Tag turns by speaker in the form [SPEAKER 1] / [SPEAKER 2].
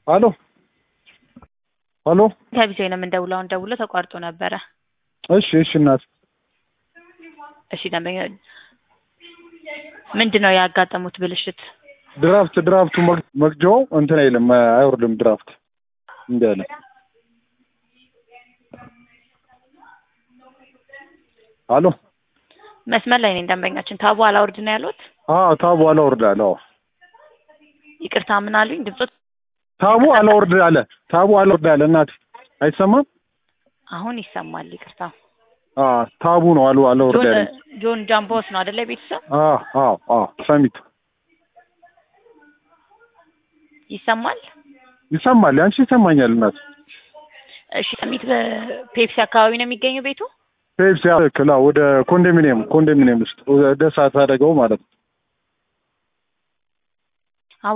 [SPEAKER 1] ሄሎ ሄሎ
[SPEAKER 2] ከቢሴ ነው የምንደውለው። አሁን ደውሎ ተቋርጦ ነበረ።
[SPEAKER 1] እሺ እሺ እናት
[SPEAKER 2] እሺ ደንበኛ ምንድን ነው ያጋጠሙት ብልሽት?
[SPEAKER 1] ድራፍት ድራፍቱ መግ- መግጃው እንትን አይልም አይወርድም ድራፍት እንዲ አለ ሄሎ
[SPEAKER 2] መስመር ላይ ነኝ ደንበኛችን። ታቡ አላውርድ ነው ያሉት።
[SPEAKER 1] አዎ ታቡ አላወርድ አለ አዎ
[SPEAKER 2] ይቅርታ ምን አሉኝ? ድምፆት
[SPEAKER 1] ታቡ አላወርድ አለ ታቡ አላወርድ አለ እናት አይሰማም
[SPEAKER 2] አሁን ይሰማል። ይቅርታ
[SPEAKER 1] አዎ ታቡ ነው አሉ አላወርድ
[SPEAKER 2] ጆን
[SPEAKER 1] አለ
[SPEAKER 2] ጆን ጃምቦስ ነው አይደለ? ቤተሰብ
[SPEAKER 1] አዎ አዎ አዎ ሰሚት
[SPEAKER 2] ይሰማል።
[SPEAKER 1] ይሰማል ያንቺ ይሰማኛል እናት
[SPEAKER 2] እሺ ሰሚት በፔፕሲ አካባቢ ነው የሚገኘው ቤቱ።
[SPEAKER 1] ፔፕሲ ክላ ወደ ኮንዶሚኒየም ኮንዶሚኒየም ውስጥ ወደ እሳት አደጋው ማለት ነው